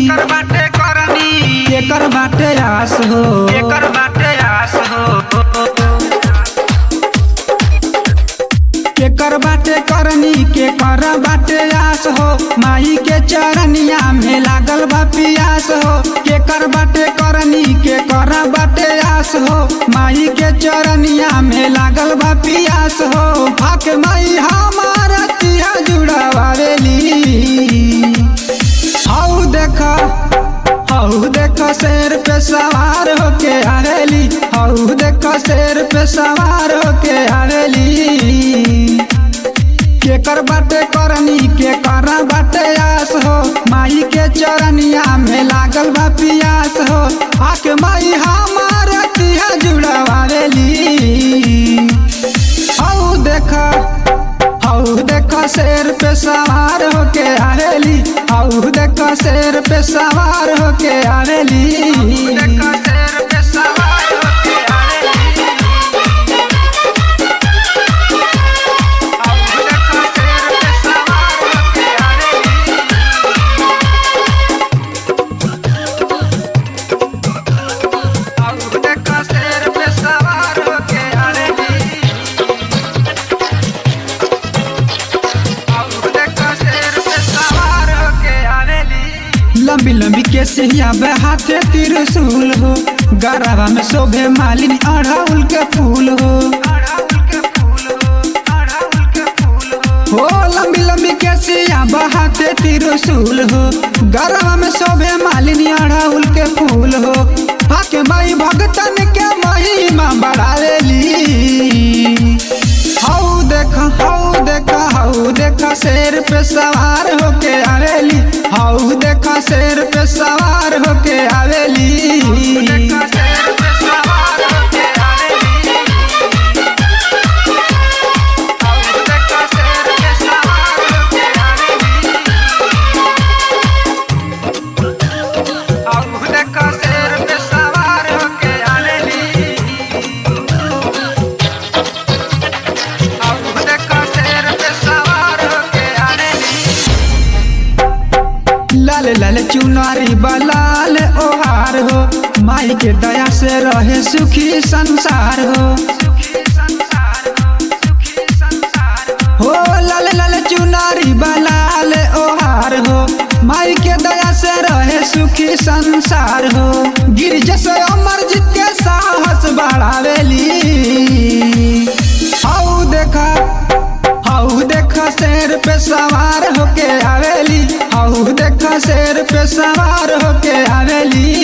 एकर बाटे करनी एकर बाटे आस हो एकर बाटे आस हो एकर बाटे करनी के कर बाटे आस हो माई के चरनिया में लागल बा पियास हो केकर बाटे करनी के कर बाटे आस हो माई के चरनिया में लागल बा पियास हो हक माई हमारा तिया जुड़ावेली हऊ देख हऊ देख शेर पे सवार होके आवेली हऊ देख शेर पे सवार होके आवेली केकर बाटे करनी के कर बाटे आस हो माई के चरनिया में लागल बा पियास हो आके माई हमार तिहा जुड़ावेली हऊ देख हऊ देख शेर पे सवार होके आवेली हऊ देख शेर पे सवार होके आवेली देखा शेर पे सवार होके आवेली आऊ देखा शेर पे सवार होके आवेली आऊ देखा शेर पे सवार होके आवेली आऊ देखा शेर पे सवार होके आवेली लंबी लंबी के सिया हाथे त्रिशूल हो गराबा में शोभे मालिनी अड़ाउल के फूल हो अड़ाउल के फूल हो अड़ाउल के फूल हो हो लंबी लंबी के सिया हाथे त्रिशूल हो गराबा में शोभे मालिनी अड़ाउल के फूल हो आके माई भगतन के महिमा बढ़ावेली हऊ देख हऊ देख हऊ देख शेर पे सवार होके आवेली हऊ देख शेर पे सवार होके आवेली देखा शेर पे सवार होके आवेली आऊ देखा शेर पे सवार होके आवेली आऊ देखा शेर पे सवार होके आवेली आऊ देखा शेर पे सवार होके आवेली लाल लाल चुनारी बलाल ओहार हो माई के दया से रहे सुखी संसार हो सुखी संसार हो सुखी संसार हो हो लाल लाल चुनारी बलाल ओहार हो माई के दया से रहे सुखी संसार हो गिरज से अमर जीत के साहस बढ़ावेली हऊ देखा हऊ देखा शेर पे सवार होके आवेली हऊ देखा शेर पे सवार होके आवेली